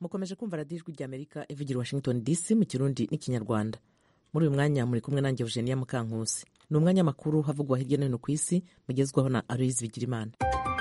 mukomeje kumva radiyo ijwi ry'amerika ivugira i washington dc mu kirundi n'ikinyarwanda muri uyu mwanya muri kumwe nanjye eugenia mukankusi ni umwanya makuru havugwa hirya no hino ku isi mugezwaho na aloyizi bigirimana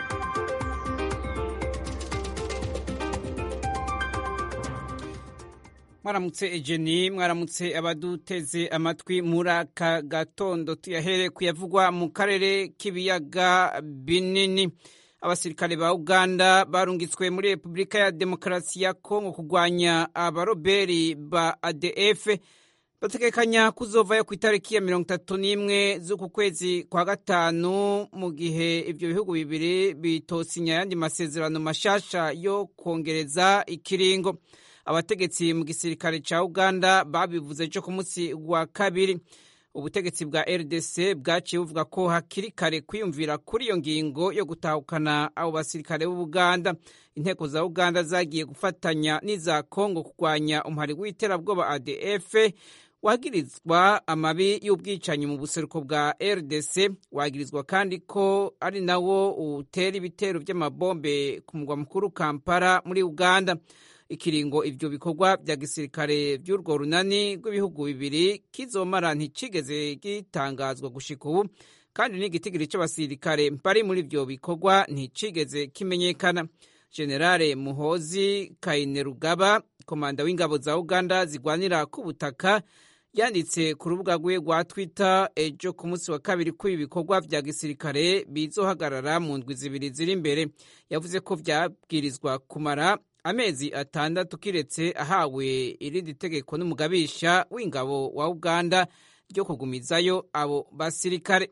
mwaramutse ejeni mwaramutse abaduteze amatwi muri aka gatondo tuyahere kuyavugwa mu karere k'ibiyaga binini abasirikare ba uganda barungitswe muri repubulika ya demokarasi ya kongo kurwanya abaroberi ba adf bategekanya kuzovayo ku itariki ya mirongo itatu n'imwe z'uku kwezi kwa gatanu mu gihe ibyo bihugu bibiri bitosinya ayandi masezerano mashasha yo kongereza ikiringo abategetsi mu gisirikare ca uganda babivuze ejo ku munsi wa kabiri ubutegetsi bwa rdc bwaciye buvuga ko hakiri kare kwiyumvira kuri iyo ngingo yo gutahukana abo basirikare b'ubuganda inteko za uganda zagiye gufatanya n'iza kongo kurwanya umuhari w'iterabwoba adf wagirizwa amabi y'ubwicanyi mu buseruko bwa rdc wagirizwa kandi ko ari nawo utera ibitero by'amabombe ku mugwa mukuru kampala muri uganda ikiringo ivyo bikorwa vya gisirikare vy'urwo runani rw'ibihugu bibiri kizomara nticigeze gitangazwa gushika ubu kandi n'igitigiri c'abasirikare bari muri ivyo bikorwa nticigeze kimenyekana generale muhozi kainerugaba komanda w'ingabo za uganda zigwanira ku butaka yanditse ku rubuga rwe rwa twitter ejo ku munsi wa kabiri ko ibi bikorwa vya gisirikare bizohagarara mu ndwi zibiri ziri imbere yavuze ko vyabwirizwa kumara amezi atandatu kiretse ahawe irindi tegeko n'umugabisha w'ingabo wa uganda ryo kugumizayo abo basirikare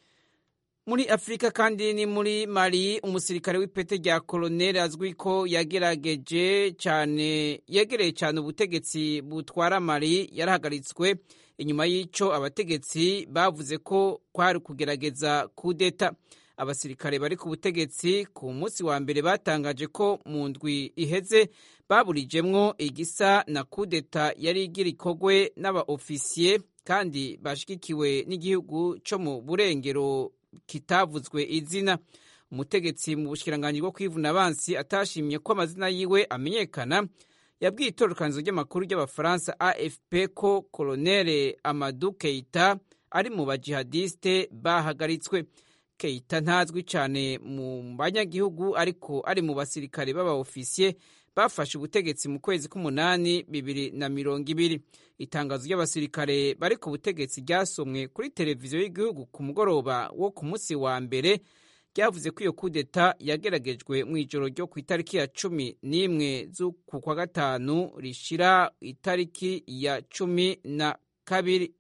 muri afurika kandi ni muri mali umusirikare w'ipete rya koloneli azwi ko yagerageje cyane yegereye cyane ubutegetsi butwara mali yarahagaritswe inyuma y'ico abategetsi bavuze ko kwari kugerageza kudeta abasirikare bari ku butegetsi ku munsi wa mbere batangaje ko mu ndwi iheze baburijemwo igisa na kudeta yari igira ikogwe n'aba-ofisiye kandi bashigikiwe n'igihugu co mu burengero kitavuzwe izina umutegetsi mu bushikiranganji bwo kwivuna abansi atashimye ko amazina yiwe amenyekana yabwiye itororokanizo ry'amakuru ry'abafaransa afp ko koloneli amadu keita ari mu bajihadiste bahagaritswe keita ntazwi cyane mu banyagihugu ariko ari mu basirikare b'aba-ofisiye bafashe ubutegetsi mu kwezi k'umunani bibiri na mirongo ibiri itangazo ry'abasirikare bari ku butegetsi ryasomwe kuri televiziyo y'igihugu ku mugoroba wo ku munsi wa mbere ryavuze ko iyo kudeta yageragejwe mu ijoro ryo ku itariki ya cumi n'imwe z'uku kwa gatanu rishira itariki ya cumi na kabiri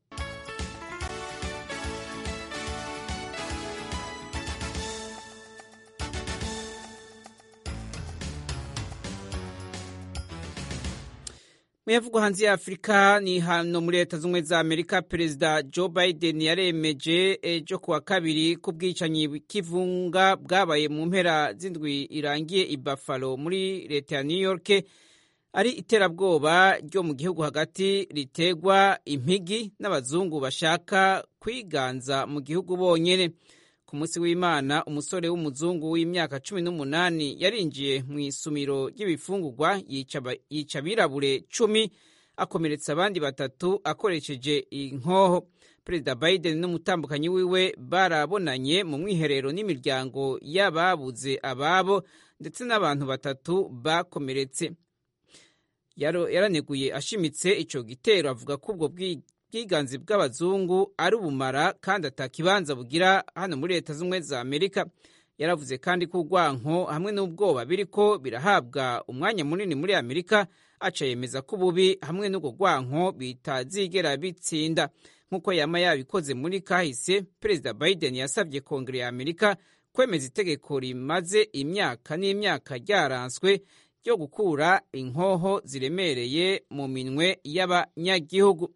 muyavugwa hanze ya afurika ni hano muri leta z'ubumwe za amerika perezida joe biden yaremeje ejo kuwa kabiri ku bwicanyi bw'ikivunga bwabaye mu mpera z'indwi irangiye i buffalo muri leta ya new york ari iterabwoba ryo mu gihugu hagati ritegwa impigi n'abazungu bashaka kwiganza mu gihugu bonyene ku munsi w'imana umusore w'umuzungu w'imyaka cumi n'umunani yarinjiye mu isumiro ry'ibifungurwa yica abirabure cumi akomeretsa abandi batatu akoresheje inkoho perezida biden n'umutambukanyi wiwe barabonanye mu mwiherero n'imiryango y'ababuze ababo ndetse n'abantu batatu bakomeretse yaraneguye ashimitse ico gitero avuga ko ubwo ubwiganzi bw'abazungu ari ubumara kandi atakibanza bugira hano muri leta z'ubumwe za amerika yaravuze kandi ko urwanko hamwe n'ubwoba biriko birahabwa umwanya munini muri amerika aca yemeza ko ububi hamwe n'ubwo rwanko bitazigera bitsinda nk'uko yama yabikoze muri kahise perezida biden yasabye kongere ya amerika kwemeza itegeko rimaze imyaka n'imyaka ryaranswe ryo gukura inkoho ziremereye mu minwe y'abanyagihugu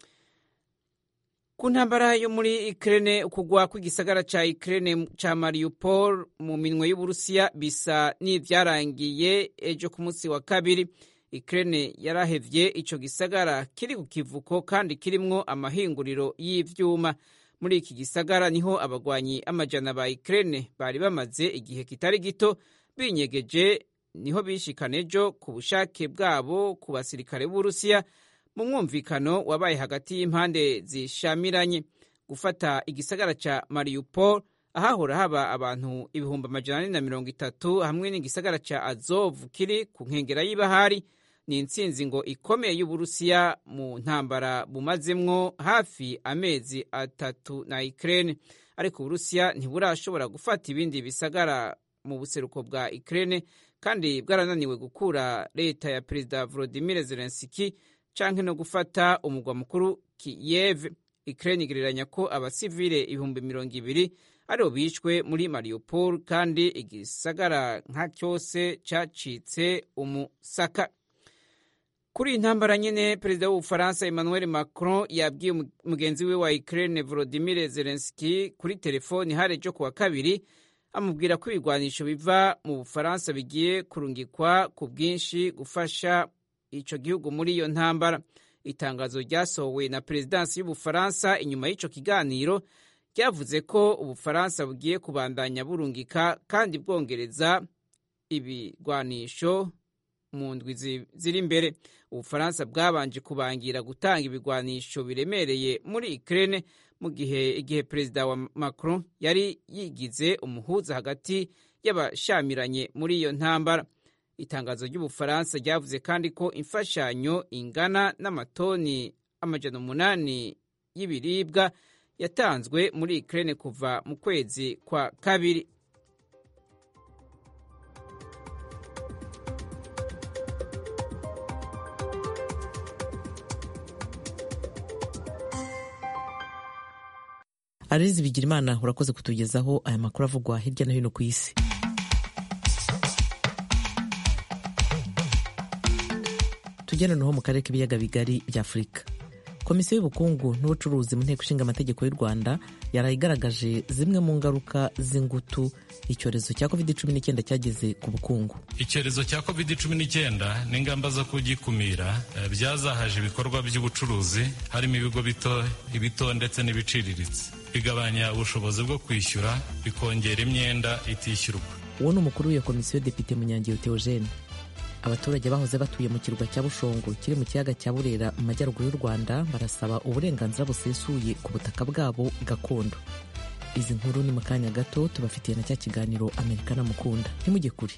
ku ntambara yo muri Ukraine ukugwa kw'igisagara ca Ukraine ca Mariupol mu minwe y'Uburusiya bisa n'ivyarangiye ejo ku munsi wa kabiri Ukraine yarahevye ico gisagara kiri ku kivuko kandi kirimwo amahinguriro y'ivyuma muri iki gisagara niho abagwanyi amajana ba Ukraine bari bamaze igihe kitari gito binyegeje niho bishikana ejo ku bushake bwabo ku basirikare b'uburusiya mu mwumvikano wabaye hagati y'impande zishamiranye gufata igisagara ca mariupol ahahora haba abantu ibihumbi amajana ane na mirongo itatu hamwe n'igisagara ca azov kiri ku nkengera y'ibahari ni intsinzi ngo ikomeye y'uburusiya mu ntambara bumazemwo hafi amezi atatu na ukraine ariko uburusiya ntiburashobora gufata ibindi bisagara mu buseruko bwa ukraine kandi bwarananiwe gukura leta ya perezida volodimir zelenski canke no gufata umugwa mukuru kiev ukraine igereranya ko abasivile ibihumbi mirongo ibiri aribo bishwe muri mariupol kandi igisagara nka cyose cacitse umusaka kuri iyi ntambara nyine perezida w'ubufaransa emmanuel macron yabwiye mugenzi we wa ukraine volodimir zelenski kuri telefoni hari ejo kuwa kabiri amubwira ko ibigwanisho biva mu bufaransa bigiye kurungikwa ku bwinshi gufasha ico gihugu muri iyo ntambara itangazo ryasohowe na perezidansi y'ubufaransa inyuma y'ico kiganiro ryavuze ko ubufaransa bugiye kubandanya burungika kandi bwongereza ibigwanisho mu ndwi ziri imbere ubufaransa bwabanje kubangira gutanga ibigwanisho biremereye muri ukraine mu gihe igihe perezida wa macron yari yigize umuhuza hagati y'abashamiranye muri iyo ntambara itangazo ry'ubufaransa ryavuze kandi ko imfashanyo ingana n'amatoni amajana umunani y'ibiribwa yatanzwe muri ukraine kuva mu kwezi kwa kabiri arizi bigira imana urakoze kutugezaho aya makuru avugwa hirya no hino ku isi tujya noneho mu karere k'ibiyaga bigari bya afurika komisiyo y'ubukungu n'ubucuruzi mu nteko ishinga amategeko y'u rwanda yaraye igaragaje zimwe mu ngaruka z'ingutu icyorezo cya covid cumi n'icyenda cyageze ku bukungu icyorezo cya covid cumi n'icyenda n'ingamba zo kugikumira byazahaje ibikorwa by'ubucuruzi harimo ibigo bito ibito ndetse n'ibiciriritse bigabanya ubushobozi bwo kwishyura bikongera imyenda itishyurwa uwo ni umukuru w'iyo komisiyo depite munyangiyo theogene abaturage bahoze batuye mu kirwa cya bushongo kiri mu kiyaga cya burera mu majyaruguru y'u rwanda barasaba uburenganzira busesuye ku butaka bwabo gakondo izi nkuru ni mu kanya gato tubafitiye na cya kiganiro amerika mukunda ntimujye kure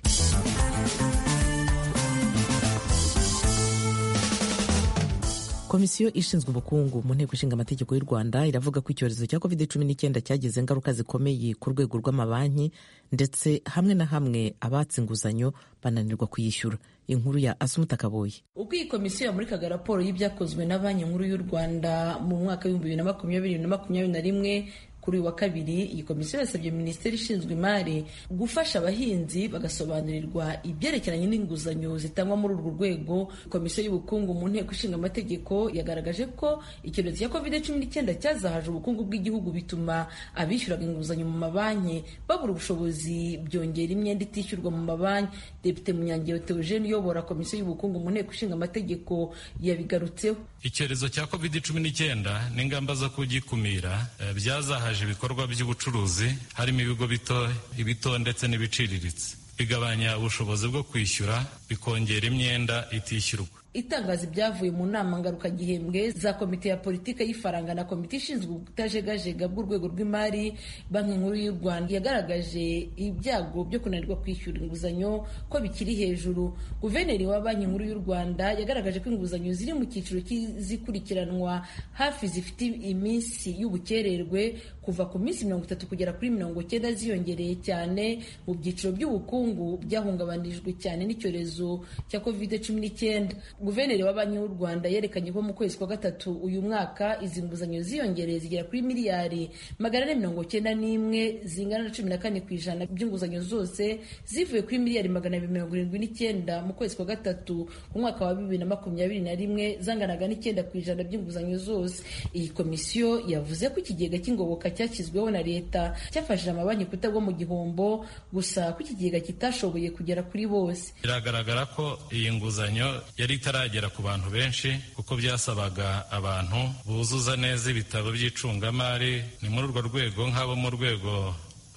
komisiyo ishinzwe ubukungu mu nteko ishinga amategeko y'u rwanda iravuga ko icyorezo cya covid cumi n'icyenda cyagize ingaruka zikomeye ku rwego rw'amabanki ndetse hamwe na hamwe abatse inguzanyo bananirwa kuyishyura inkuru ya asumuta kaboye ubwo iyi komisiyo yamurikaga raporo y'ibyakozwe na banki nkuru y'u rwanda mu mwaka w'ibihumbi bibiri na makumyabiri na makumyabiri na rimwe kuri uyu wa kabiri iyi komisiyo yasabye minisiteri ishinzwe imari gufasha abahinzi bagasobanurirwa ibyerekeranye n'inguzanyo zitangwa muri urwo rwego komisiyo y'ubukungu mu nteko ishinga amategeko yagaragaje ko icyorezo cya covid cumi n'icyenda cyazahaje ubukungu bw'igihugu bituma abishyuraga inguzanyo mu mabanki babura ubushobozi byongera imyenda itishyurwa mu mabanki depite munyangiro theogene uyobora komisiyo y'ubukungu mu nteko ishinga amategeko yabigarutseho icyorezo cya covid cumi n'icyenda n'ingamba zo kugikumira byazahaje ibikorwa by'ubucuruzi harimo ibigo bito ibito ndetse n'ibiciriritse bigabanya ubushobozi bwo kwishyura bikongera imyenda itishyurwa itangazo ibyavuye mu nama ngarukagihembwe za komite ya politiki y'ifaranga na komite ishinzwe ubutajegajega bw'urwego rw'imari banki nkuru y'u rwanda yagaragaje ibyago byo kunanirwa kwishyura inguzanyo ko bikiri hejuru guverineri wa banki nkuru y'u rwanda yagaragaje ko inguzanyo ziri mu cyiciro cy'izikurikiranwa hafi zifite iminsi y'ubukererwe kuva ku minsi mirongo itatu kugera kuri mirongo cyenda ziyongereye cyane mu byiciro by'ubukungu byahungabanijwe cyane n'icyorezo cya covid cumi n'icyenda guverineri wa banki y'u rwanda yerekanye ko mu kwezi kwa gatatu uyu mwaka izi nguzanyo ziyongereye zigera kuri miliyari magana ane mirongo cyenda n'imwe zingana na cumi na kane ku ijana by'inguzanyo zose zivuye kuri miliyari magana abiri mirongo irindwi n'icyenda mu kwezi kwa gatatu mu mwaka wa bibiri na makumyabiri na rimwe zanganaga n'icyenda ku ijana by'inguzanyo zose iyi komisiyo yavuze ko ikigega cy'ingoboka cyashyizweho na leta cyafashije amabanki kutagwa mu gihombo gusa ko ikigega kitashoboye kugera kuri bose biragaragara ko iyi nguzanyo yari itaragera ku bantu benshi kuko byasabaga abantu buzuza neza ibitabo by'icungamari ni muri urwo rwego nk'abo mu rwego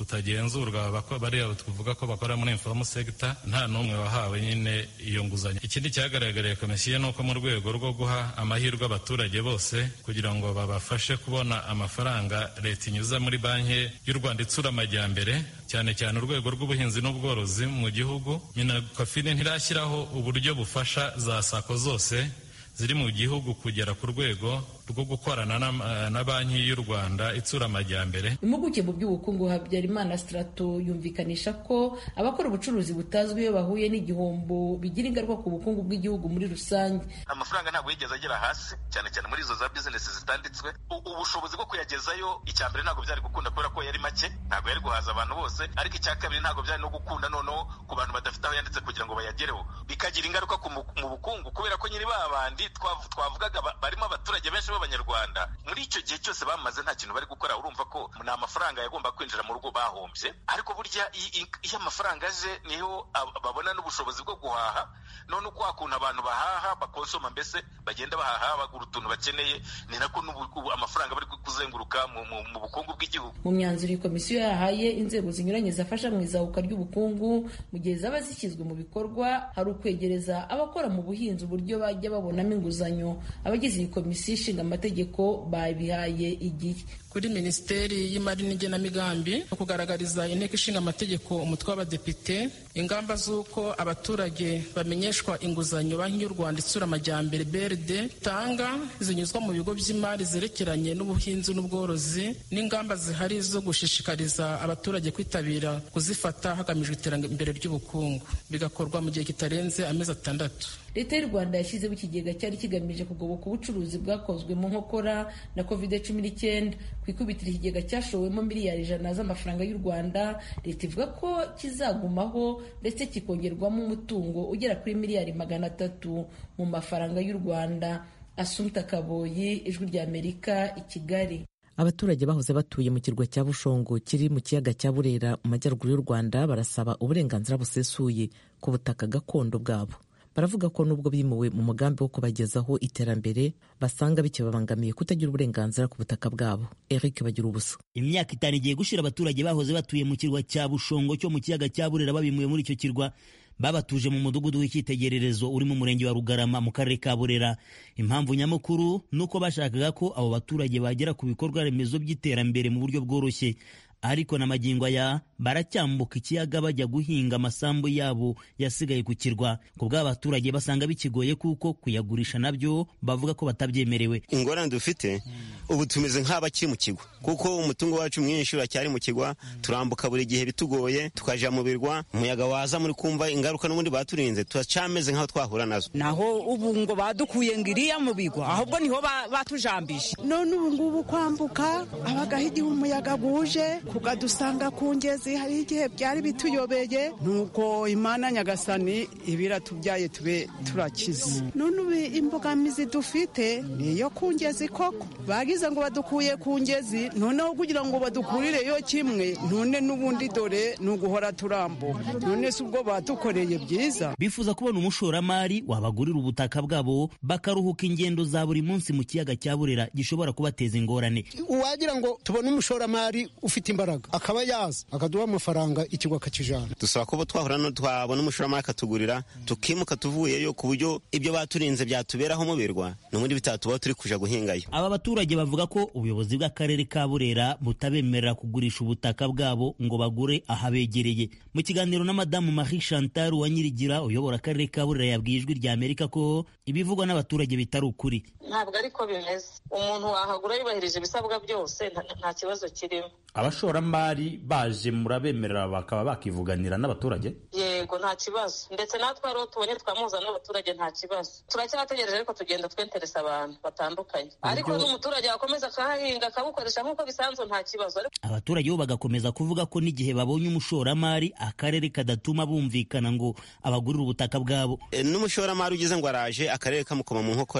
utagenzurwa bariya tuvuga ko bakora muri informal sector nta n'umwe wahawe nyine iyo nguzanyo ikindi cyagaragariye komisiyo ni uko mu rwego rwo guha amahirwe abaturage bose kugira ngo babafashe kubona amafaranga leta inyuza muri banki y'u rwanda itsura amajyambere cyane cyane urwego rw'ubuhinzi n'ubworozi mu gihugu minakofine ntirashyiraho uburyo bufasha za sako zose ziri mu gihugu kugera ku rwego rwo gukorana na banki y'u rwanda itsura amajyambere impuguke mu by'ubukungu habyarimana strato yumvikanisha ko abakora ubucuruzi butazwi iyo bahuye n'igihombo bigira ingaruka ku bukungu bw'igihugu muri rusange amafaranga ntabwo yigeze agera hasi cyane cyane muri izo za bizinesi zitanditswe ubushobozi bwo kuyagezayo icya mbere ntabwo byari gukunda kubera ko yari make ntabwo yari guhaza abantu bose ariko icya kabiri ntabwo byari no gukunda noneho ku bantu badafite aho yanditse kugira ngo bayagereho bikagira ingaruka mu bukungu kubera ko nyiri ba bandi twavugaga barimo abaturage benshi b'abanyarwanda muri icyo gihe cyose bamaze nta kintu bari gukora urumva ko ni amafaranga yagomba kwinjira mu rugo bahombye ariko burya iyo amafaranga aje niho babona n'ubushobozi bwo guhaha none uko hakuntu abantu bahaha bakonsoma mbese bagenda bahaha bagura utuntu bakeneye ni nako amafaranga bari kuzenguruka mu bukungu bw'igihugu mu myanzuro iyi komisiyo yahaye inzego zinyuranye zafasha mu izahuka ry'ubukungu mu gihe zaba zishyizwe mu bikorwa hari ukwegereza abakora mu buhinzi uburyo bajya babonamo inguzanyo abagize iyi komisiyo ishinga amategeko babihaye igihe kuri minisiteri y'imari n'igenamigambi no kugaragariza inteko ishinga amategeko umutwe w'abadepite ingamba z'uko abaturage bamenyeshwa inguzanyo banki y'u rwanda itsura amajyambere brd itanga zinyuzwa mu bigo by'imari zerekeranye n'ubuhinzi n'ubworozi n'ingamba zihari zo gushishikariza abaturage kwitabira kuzifata hagamijwe iterambere ry'ubukungu bigakorwa mu gihe kitarenze amezi atandatu leta y'u rwanda yashyizeho ikigega cyari kigamije kugoboka ubucuruzi bwakozwe mu nkokora na covid cumi n'icyenda ku ikubitiro ikigega cyashowemo miliyari ijana z'amafaranga y'u rwanda leta ivuga ko kizagumaho ndetse kikongerwamo umutungo ugera kuri miliyari magana atatu mu mafaranga y'u rwanda asumta kaboyi ijwi ry'amerika i kigali abaturage bahoze batuye mu kirwa cya bushongo kiri mu kiyaga cya burera mu majyaruguru y'u rwanda barasaba uburenganzira busesuye ku butaka gakondo bwabo baravuga ko nubwo bimuwe mu mugambi wo kubagezaho iterambere basanga bikibabangamiye kutagira uburenganzira ku butaka bwabo eric bagira ubusa imyaka itanu igiye gushira abaturage bahoze batuye mu kirwa cya bushongo cyo mu kiyaga cya burera babimuye muri icyo kirwa babatuje mu mudugudu w'icyitegererezo uri mu murenge wa rugarama mu karere ka burera impamvu nyamukuru ni uko bashakaga ko abo baturage bagera ku bikorwa remezo by'iterambere mu buryo bworoshye ariko na magingo aya baracyambuka ikiyaga bajya guhinga amasambu yabo yasigaye ku kirwa ku bw'abaturage basanga bikigoye kuko kuyagurisha nabyo bavuga ko batabyemerewe ingorane dufite ubu tumeze nk'abakiri mu kigwa kuko umutungo wacu mwinshi uracyari mu kigwa turambuka buri gihe bitugoye tukajya mu birwa umuyaga waza muri kumva ingaruka n'ubundi baturinze turacyameze nk'aho twahura nazo naho ubu ngo badukuye ngo iriya mu bigwa ahubwo niho batujambije none ubu ngubu kwambuka abagaho igihe umuyaga guje kugadusanga ku ngezi hari igihe byari bituyobeye nuko imana nyagasani ibiratubyaye tube turakize none ubu imbogamizi dufite niyo ku ngezi koko bagize ngo badukuye ku ngezi noneho kugira ngo badukurireyo kimwe none n'ubundi dore ni uguhora turambuka none si ubwo badukoreye byiza bifuza kubona umushoramari wabagurira ubutaka bwabo bakaruhuka ingendo za buri munsi mu kiyaga cya burera gishobora kubateza ingorane uwagira ngo tubone umushoramari ufite imbaraga akaba yaza akaduha amafaranga ikigo akakijana dusaba ko twahura no twabona umushoramari akatugurira tukimuka tuvuyeyo ku buryo ibyo baturinze byatuberaho mu birwa n'ubundi bitatubaho turi kuja guhingayo aba baturage bavuga ko ubuyobozi bw'akarere ka burera butabemerera kugurisha ubutaka bwabo ngo bagure ahabegereye mu kiganiro na madamu marie chantal wa nyirigira uyobora akarere ka burera yabwiye ijwi rya amerika ko ibivugwa n'abaturage bitari ukuri ntabwo ariko bimeze umuntu wahagura yubahirije ibisabwa byose nta kibazo kirimo abashoramari baje murabemerera bakaba bakivuganira n'abaturage yego nta kibazo ndetse natwe ariho tubonye twamuzana n'abaturage nta kibazo turacyategereje ariko tugenda twenteresa abantu batandukanye ariko n'umuturage wakomeza akahahinga akabukoresha nk'uko bisanzwe nta kibazo abaturage bo bagakomeza kuvuga ko n'igihe babonye umushoramari akarere kadatuma bumvikana ngo abagurire ubutaka bwabo n'umushoramari ugize ngo araje akarere kamukoma mu nkokora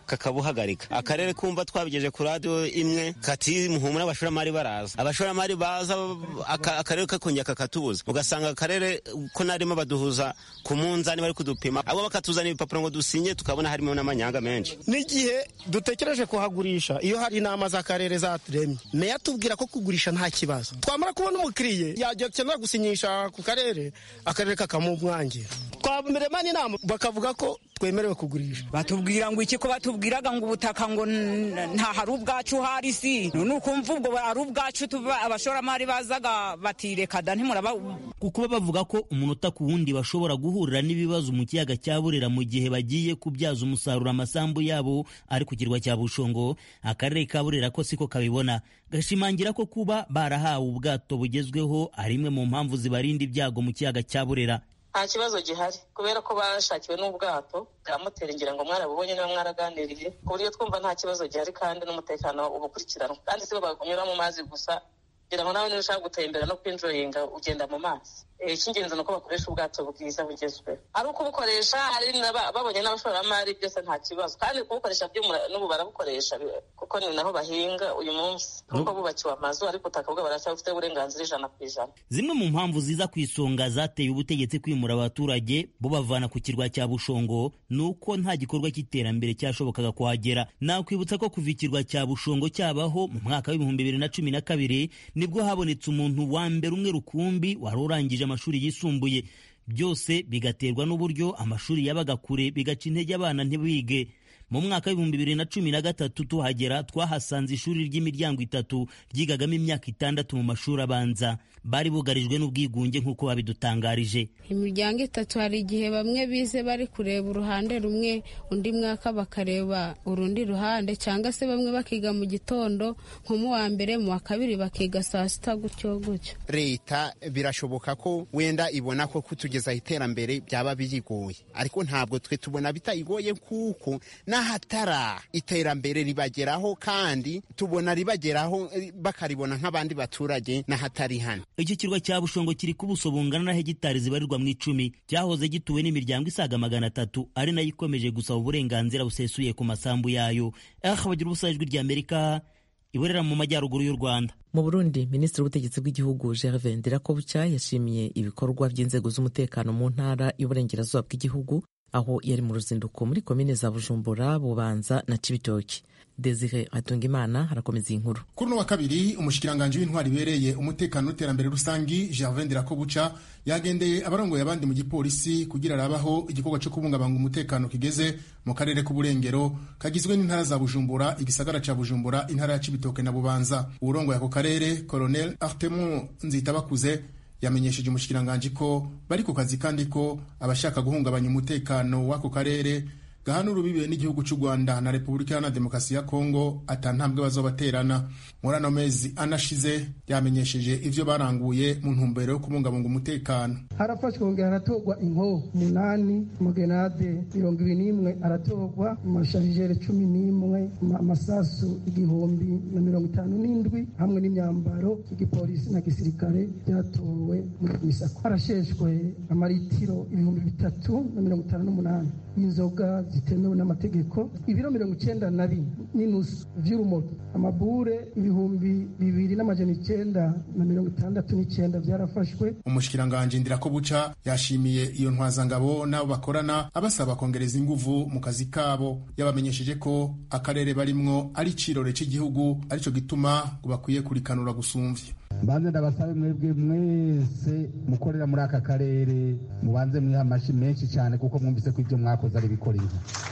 kakabuhagarika akarere kumva twabigeje ku radiyo imwe kati muhumura abashoramari baraza abashoramari baza akarere kakongera kakatubuza ugasanga akarere ko narimo baduhuza ku munzani bari kudupima abo bakatuzana ibipapuro ngo dusinye tukabona harimo n'amanyanga menshi n'igihe dutekereje kuhagurisha iyo hari inama z'akarere zaturemye meya atubwira ko kugurisha nta kibazo twamara kubona umukiriye yajya akenera gusinyisha ku karere akarere kakamumwangira twamerema n'inama bakavuga ko twemerewe kugurisha batubwira ngo iki ko batubwiraga ngo ubutaka ngo nta hari ubwacu hari si ni ukumva ubwo ari ubwacu tuba abashoramari bazaga batireka da ntimuraba kuko bavuga ko umunota ku wundi bashobora guhurira n'ibibazo mu kiyaga cya burera mu gihe bagiye kubyaza umusaruro amasambu yabo ari ku kirwa cya bushongo akarere ka burera ko siko kabibona gashimangira ko kuba barahawe ubwato bugezweho ari imwe mu mpamvu zibarinda ibyago mu kiyaga cya burera nta kibazo gihari kubera ko bashakiwe n'ubwato bwa moteri ngira ngo mwarabubonye niba mwaraganiriye ku buryo twumva nta kibazo gihari kandi n'umutekano uba ukurikiranwa kandi si bo banyura mu mazi gusa kugira ngo nawe niba ushaka gutembera no kwinjoyinga ugenda mu mazi icy'ingenzi ni uko bakoresha ubwato bwiza bugezweho ari ukubukoresha hari babonye n'abashoramari byose nta kibazo kandi kubukoresha n'ubu barabukoresha kuko ni naho bahinga uyu munsi kuko bubakiwe amazu ariko ubutaka bwabo baracyafite uburenganzira ijana ku ijana zimwe mu mpamvu ziza ku isonga zateye ubutegetsi kwimura abaturage bubavana ku kirwa cya bushongo ni uko nta gikorwa cy'iterambere cyashobokaga kuhagera nakwibutsa ko kuva ikirwa cya bushongo cyabaho mu mwaka w'ibihumbi bibiri na cumi na kabiri nibwo habonetse umuntu wa mbere umwe rukumbi wari urangije amashuri yisumbuye byose bigaterwa n'uburyo amashuri yabaga kure bigaca intege abana ntibige mu mwaka w'ibihumbi bibiri na cumi na gatatu tuhagera twahasanze ishuri ry'imiryango itatu ryigagamo imyaka itandatu mu mashuri abanza bari bugarijwe n'ubwigunge nk'uko babidutangarije imiryango itatu hari igihe bamwe bize bari kureba uruhande rumwe undi mwaka bakareba urundi ruhande cyangwa se bamwe bakiga mu gitondo nko mu wa mbere mu wa kabiri bakiga saa sita gutyo gutyo leta birashoboka ko wenda ibona ko kutugezaho iterambere byaba biyigoye ariko ntabwo twe tubona bitayigoye kuko n'ahatara iterambere ribageraho kandi tubona ribageraho bakaribona nk'abandi baturage n'ahatari hano iki kirwa cya bushongo kiri ku buso bungana na hegitari zibarirwa mu icumi cyahoze gituwe n'imiryango isaga magana atatu ari nayo ikomeje gusaba uburenganzira busesuye ku masambu yayo aha bagira ubusa ijwi ry'amerika iburera mu majyaruguru y'u rwanda mu burundi minisitiri w'ubutegetsi bw'igihugu gervais ndirakobuca yashimiye ibikorwa by'inzego z'umutekano mu ntara y'uburengerazuba bw'igihugu aho yari mu ruzinduko muri komine za bujumbura bubanza na cibitoki desire atungimana arakomeza iyi nkuru kuri uno wa kabiri umushikiranganji w'intwari ibereye umutekano n'iterambere rusangi gervais ndirakobuca yagendeye abarongoye abandi mu gipolisi kugira arabaho igikorwa cyo kubungabanga umutekano kigeze mu karere k'uburengero kagizwe n'intara za bujumbura igisagara ca bujumbura intara ya cibitoke na bubanza uwurongoye ako karere colonel artemon nzitabakuze yamenyesheje umushikiranganji ko bari ku kazi kandi ko abashaka guhungabanya umutekano w'ako karere gahana urubibe n'igihugu cy'u rwanda na repubulika iharanira demokarasi ya kongo atantambwe bazobaterana muri ano mezi anashize yamenyesheje ivyo baranguye mu ntumbero yo kubungabunga umutekano harafashwe kongera haratorwa inko umunani umugenade mirongo ibiri n'imwe aratorwa amasharijere cumi n'imwe amasasu igihumbi na mirongo itanu n'indwi hamwe n'imyambaro y'igipolisi na gisirikare byatowe muri misako harasheshwe amaritiro ibihumbi bitatu na mirongo itanu n'umunani y'inzoga zitemewe n'amategeko ibiro mirongo icyenda na bine n'inusu vy'urumogi amabure ibihumbi bibiri n'amajana icyenda na mirongo itandatu n'icyenda byarafashwe umushikiranganji ndirakobuca yashimiye iyo ntwazangabo n'abo bakorana abasaba kongereza inguvu mu kazi kabo yabamenyesheje ko akarere barimwo ari icirore cy'igihugu arico gituma ngo bakwiye kurikanura gusumvya mbanze ndabasabe mwebwe mwese mukorera muri aka karere mubanze mwiha amashi menshi cyane kuko mwumvise ko ibyo mwakoze ari bikorera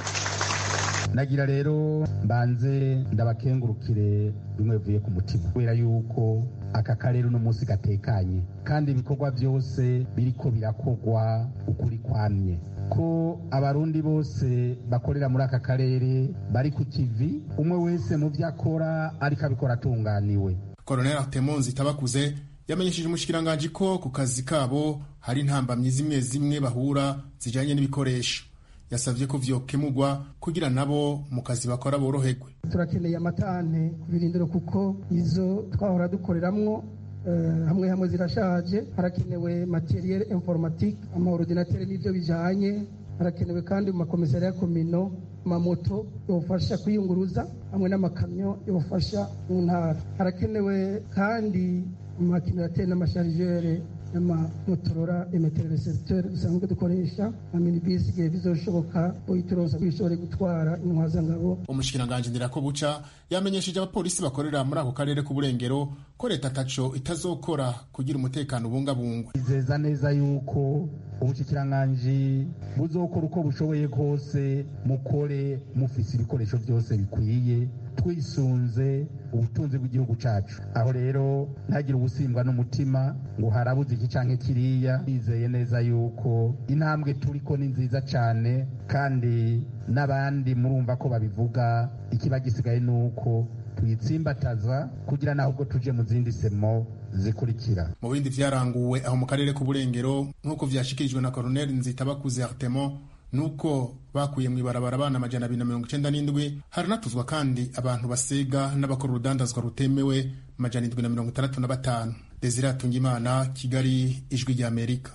nagira rero mbanze ndabakengurukire bimwe bivuye ku mutima kubera yuko aka karere uno munsi gatekanye kandi ibikorwa byose biriko birakorwa ukuri kwamye ko abarundi bose bakorera muri aka karere bari ku kivi umwe wese mu byo akora ariko abikora atunganiwe Colonel Artemonzi Tabakuze yamenyesheje umushikiranganji ko ku kazi kabo hari intambamyi zimwe zimwe bahura zijanye n'ibikoresho yasavye ko vyokemurwa kugira nabo mu kazi bakora boroherwe turakeneye amatane ku birindiro kuko izo twahora dukoreramwo hamwe hamwe zirashaje harakenewe materiel informatique amaordinatere n'ivyo bijanye harakenewe kandi mu makomisariya komino amamoto yofasha kwiyunguruza hamwe n'amakamyo yofasha mu ntara harakenewe kandi amakinateri n'amasharijere n'amamotorora emeterere segitere dusanzwe dukoresha na minibisi igihe bizoshoboka uyituroza bishobore gutwara intwazangabo umushikiranganji ndirako buca yamenyesheje abapolisi bakorera muri ako karere k'uburengero ko leta ataco itazokora kugira umutekano ubungabungwa izeza neza yuko ubushikiranganji buzokora uko bushoboye kose mukore mufise ibikoresho byose bikwiye twisunze ubutunzi bw'igihugu cacu aho rero ntagire ubusimbwa n'umutima ngo harabuze iki canke kiriya bizeye neza yuko intambwe turiko ni nziza cane kandi n'abandi murumva ko babivuga ikiba gisigaye ni uko tuyitsimbataza kugira naho ubwo tuje mu zindi semo zikurikira mu bindi vyaranguwe aho mu karere k'uburengero nk'uko vyashikirijwe na koroneli nzitabakuze artemo nuko bakuye mu ibarabara abana amajana abiri na mirongo icenda n'indwi haranatuzwa kandi abantu basega n'abakora urudandazwa rutemewe amajana indwi na mirongo itandatu na batanu desire atungimana kigali ijwi ry'amerika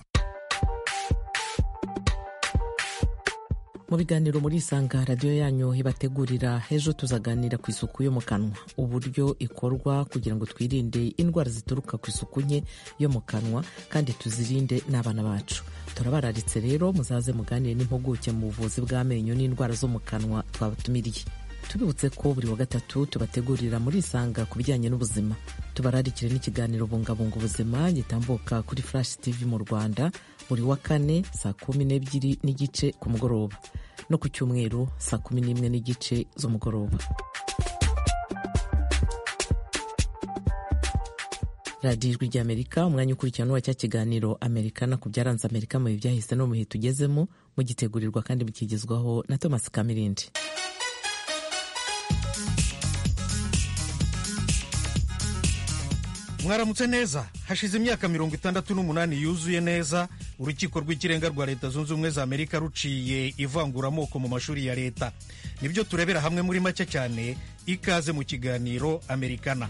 mu biganiro muri isanga radiyo yanyu ibategurira ejo tuzaganira ku isuku yo mu kanwa uburyo ikorwa kugira ngo twirinde indwara zituruka ku isuku nke yo mu kanwa kandi tuzirinde n'abana bacu turabararitse rero muzaze muganire n'impuguke mu buvuzi bw'amenyo n'indwara zo mu kanwa twabatumiriye tubibutse ko buri wa gatatu tubategurira muri isanga ku bijyanye n'ubuzima tubararikire n'ikiganiro bungabunga ubuzima gitambuka kuri flash tv mu rwanda buri wa kane saa kumi n'ebyiri n'igice ku mugoroba no ku cyumweru saa kumi n'imwe n'igice z'umugoroba radiyo ijwi ry'amerika umwanya ukurikirana n'uwa cya kiganiro amerikana ku byaranze amerika mu bihe byahise no mu bihe tugezemo mugitegurirwa kandi mukigezwaho na thomas kamirindi mwaramutse neza hashize imyaka mirongo itandatu n'umunani yuzuye neza urukiko rw'ikirenga rwa leta zunze ubumwe za amerika ruciye ivanguramoko mu mashuri ya leta nibyo turebera hamwe muri make cyane ikaze mu kiganiro amerikana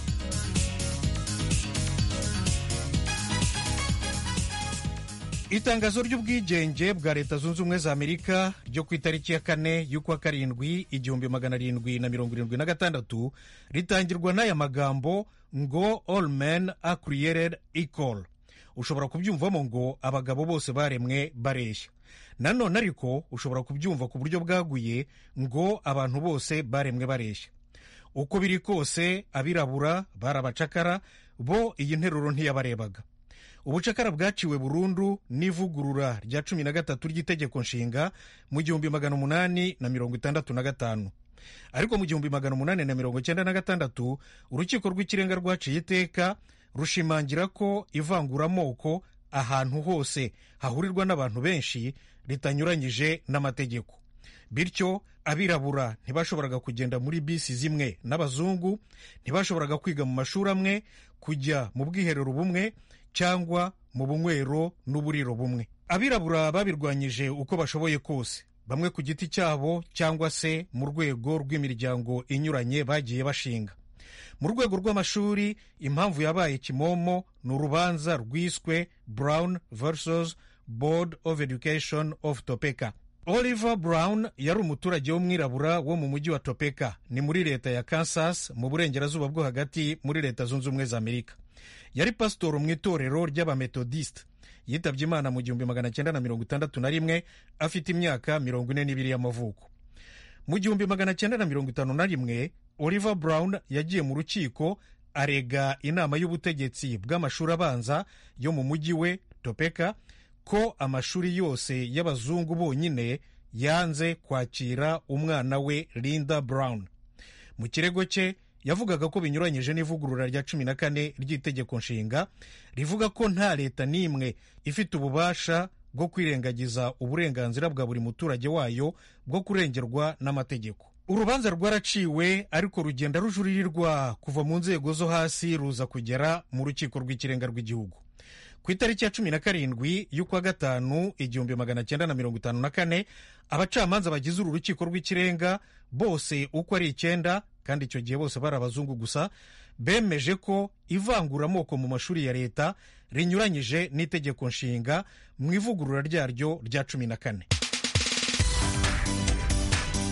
itangazo ry'ubwigenge bwa leta zunze ubumwe za amerika ryo ku itariki ya kane y'ukwa karindwi igihumbi magana arindwi na mirongo irindwi na gatandatu ritangirwa n'aya magambo ngo all men are created equal ushobora kubyumvamo ngo abagabo bose baremwe bareshya nanone ariko ushobora kubyumva ku buryo bwaguye ngo abantu bose baremwe bareshya uko biri kose abirabura barabacakara bo iyi nteruro ntiyabarebaga ubucakara bwaciwe burundu n'ivugurura rya cumi na gatatu ry'itegeko nshinga mu gihumbi magana umunani na mirongo itandatu na gatanu ariko mu gihumbi magana umunani na mirongo icyenda na gatandatu urukiko rw'ikirenga rwaciye iteka rushimangira ko ivanguramoko ahantu hose hahurirwa n'abantu benshi ritanyuranyije n'amategeko bityo abirabura ntibashoboraga kugenda muri bisi zimwe n'abazungu ntibashoboraga kwiga mu mashuri amwe kujya mu bwiherero bumwe cyangwa mu bunywero n'uburiro bumwe abirabura babirwanyije uko bashoboye kose bamwe ku giti cyabo cyangwa se mu rwego rw'imiryango inyuranye bagiye bashinga mu rwego rw'amashuri impamvu yabaye kimomo ni urubanza rwiswe brown versus board of education of topeka oliver brown yari umuturage w'umwirabura wo mu mujyi wa topeka ni muri leta ya kansas mu burengerazuba bwo hagati muri leta zunze ubumwe za amerika yari pasitoro mu itorero ry'abametodisite yitabye imana mu gihumbi magana cyenda na mirongo itandatu na rimwe afite imyaka mirongo ine n'ibiri y'amavuko mu gihumbi magana cyenda na mirongo itanu na rimwe oliver brown yagiye mu rukiko arega inama y'ubutegetsi bw'amashuri abanza yo mu mujyi we topeka ko amashuri yose y'abazungu bonyine yanze kwakira umwana we linda brown mu kirego cye yavugaga ko binyuranyije n'ivugurura rya cumi na kane ry'itegeko nshinga rivuga ko nta leta n'imwe ifite ububasha bwo kwirengagiza uburenganzira bwa buri muturage wayo bwo kurengerwa n'amategeko urubanza rwaraciwe ariko rugenda rujuririrwa kuva mu nzego zo hasi ruza kugera mu rukiko rw'ikirenga rw'igihugu ku itariki ya cumi na karindwi y'ukwa gatanu igihumbi magana cyenda na mirongo itanu na kane abacamanza bagize uru rukiko rw'ikirenga bose uko ari icyenda kandi icyo gihe bose bari abazungu gusa bemeje ko ivanguramoko mu mashuri ya leta rinyuranyije n'itegeko nshinga mu ivugurura ryaryo rya cumi na kane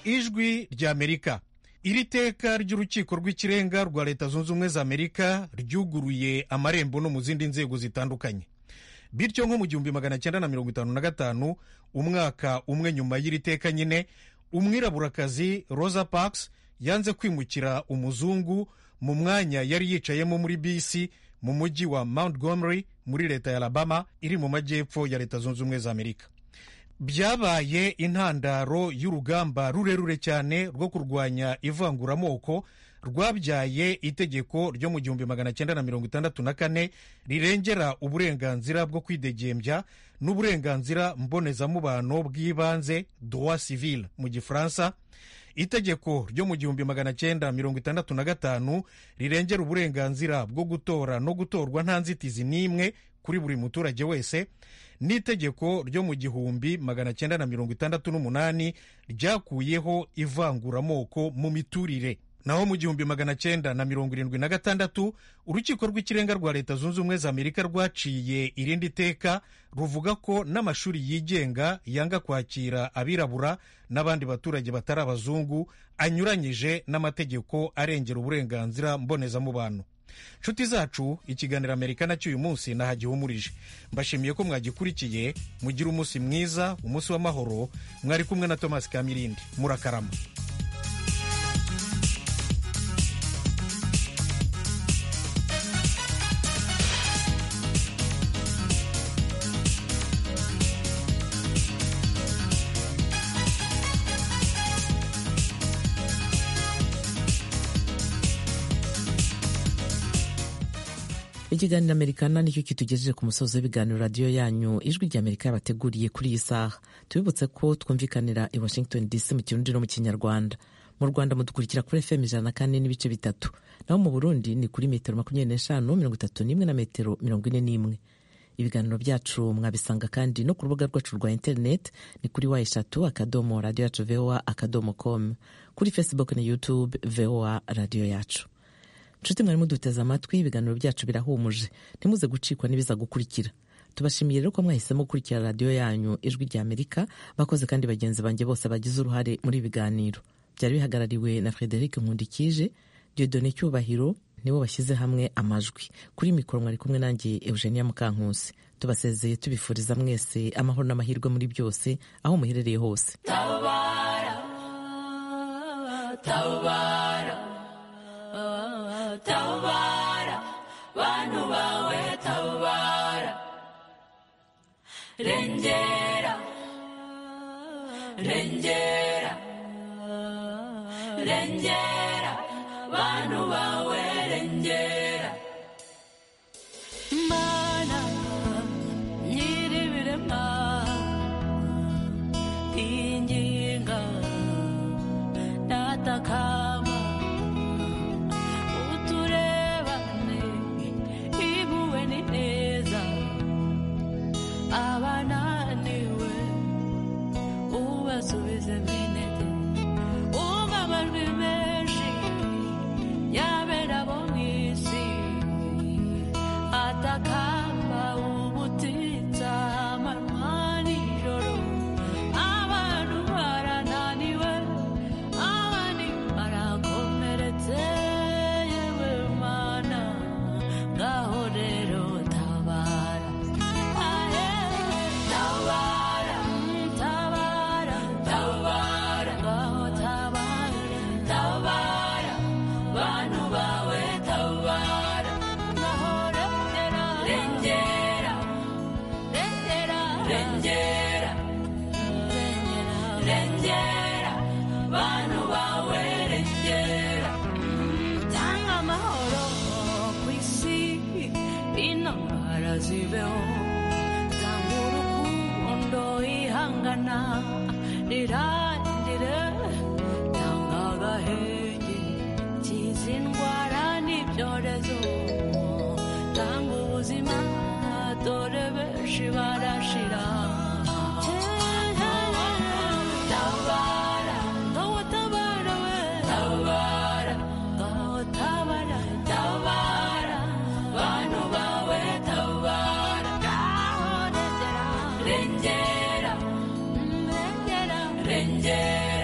ijwi ry'amerika iri teka ry'urukiko rw'ikirenga rwa leta zunze ubumwe za amerika ryuguruye amarembo no mu zindi nzego zitandukanye bityo nko mu gihumbi magana cyenda na mirongo itanu na gatanu umwaka umwe nyuma y'iri teka nyine umwiraburakazi rosa parks yanze kwimukira umuzungu mu mwanya yari yicayemo muri bisi mu mujyi wa montgomery muri leta ya alabama iri mu majyepfo ya leta zunze ubumwe za amerika byabaye intandaro y'urugamba rurerure cyane rwo kurwanya ivanguramoko rwabyaye itegeko ryo mu gihumbi magana cyenda na mirongo itandatu na kane rirengera uburenganzira bwo kwidegembya n'uburenganzira mbonezamubano bw'ibanze droit civil mu gifaransa itegeko ryo mu gihumbi magana cyenda mirongo itandatu na gatanu rirengera uburenganzira bwo gutora no gutorwa nta nzitizi n'imwe kuri buri muturage wese n'itegeko ryo mu gihumbi magana cyenda na mirongo itandatu n'umunani ryakuyeho ivanguramoko mu miturire naho mu gihumbi magana cyenda na mirongo irindwi na gatandatu urukiko rw'ikirenga rwa leta zunze ubumwe za amerika rwaciye irindi teka ruvuga ko n'amashuri yigenga yanga kwakira abirabura n'abandi baturage batari abazungu anyuranyije n'amategeko arengera uburenganzira mbonezamubano nshuti zacu ikiganiro amerika nacyo uyu munsi nahagihumurije mbashimiye ko mwagikurikiye mugire umunsi mwiza umunsi w'amahoro mwari kumwe na thomas kamirindi murakarama ikiganiro amerikana nicyo kitugejeje ku musozi w'ibiganiro radiyo yanyu ijwi rya amerika yabateguriye kuri iyi saha tubibutse ko twumvikanira i washington dc mu kirundi no mu kinyarwanda mu rwanda mudukurikira kuri fm ijana na kane n'ibice bitatu naho mu burundi ni kuri metero makumyabiri n'eshanu mirongo itatu n'imwe na metero mirongo ine n'imwe ibiganiro byacu mwabisanga kandi no ku rubuga rwacu rwa interineti ni kuri wa eshatu akadomo radiyo yacu voa akadomo com kuri facebook na youtube voa radiyo yacu nshuti mwari muduteze amatwi ibiganiro byacu birahumuje ntimuze gucikwa n'ibiza gukurikira tubashimiye rero ko mwahisemo gukurikira radiyo yanyu ijwi rya amerika bakoze kandi bagenzi banjye bose bagize uruhare muri ibi biganiro byari bihagarariwe na frederic nkundikije diodone cyubahiro nibo bashyize hamwe amajwi kuri mikoro mwari kumwe nanjye eugenia mukankusi tubasezeye tubifuriza mwese amahoro n'amahirwe muri byose aho muherereye hose tabara tabara tabara bantu bawe tabara rengera rengera rengera bantu bawe rengera mana nyiribirema inginga natakama uturebane ibuwe ni neza abananiwe ubasubize minete umva amajwi menshi yabera bo mu isi atakamba ubutitsa amanywa nijoro abantu barananiwe abandi barakomeretse yewe mana ngaho rero tabara ahe tabara tabara tabara ngaho tabara tabara bantu bawe tabara ngaho rengera rengera rengera rengera rengera bantu bawe rengera tanga amahoro ku isi intambara zibeho tanga urukundo ihangana rirangire tanga agahenge kiza indwara n'ibyorezo tanga ubuzima dore benshi barashira tabara ngaho tabara we tabara ngaho tabara tabara bantu bawe tabara ngaho rengera rengera rengera